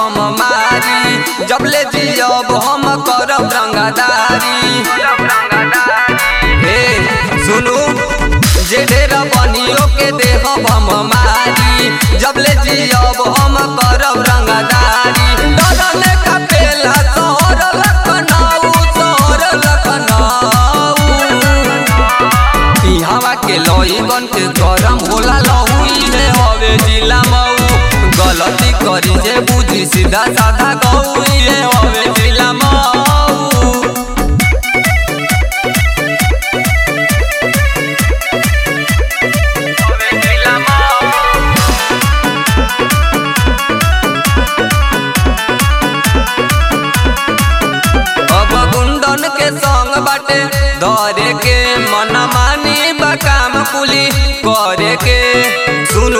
हम मारी जबले जियब हम करब रंगदारी हे सुनू जे ढेर बनियो के देहब हम मारी जबले जियब हम करब रंगदारी डरने का पेला शहर लखनऊ शहर लखनऊ इहवा के लईगन के गरम होला लहुई रे हवे जिला मऊ गलती करी जे बुझी सीधा साधा गौई रे हवे जिला मऊ हवे जिला मऊ अब गुंडन के संग बाटे धरे के मन मानी बकाम कुली करे के सुनू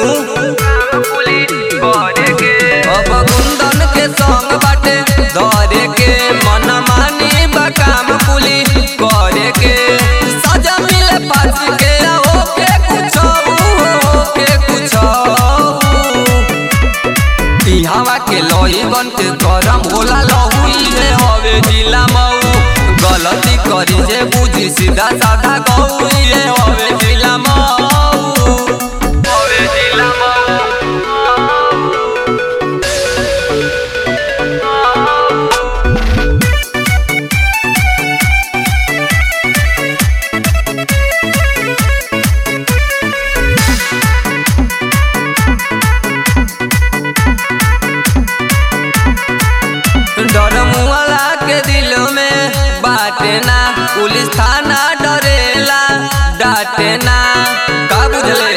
अब गुंडन के संग बाटे धरे के मन मानी बकाम कुली करे के सजा मिले पास के ओके कुछ ओके कुछ इहवा के लईगन के गरम होला लहुई रे हवे जिला मऊ गलती करी जे बुझी सीधा साधा गौई रे हवे जिला मऊ हवे जिला मऊ डर मुआला के दिल में बाटे ना पुलिस थाना डरेला डाटे ना का बुझले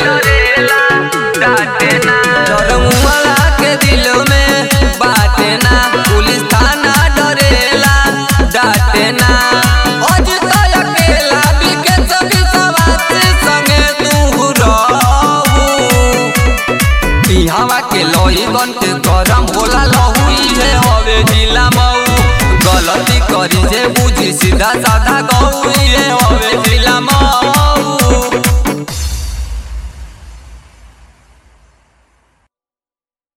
डर मुआला के दिल में बाटे ना पुलिस थाना डरेला डाटे ना आज तो अकेला बिके सभी सवासी संगे तू रहू इहवा के लईगन के गरम होला लहुई रे हवे जिला मऊ गलती करी जे बुझी सीधा साधा गौई रे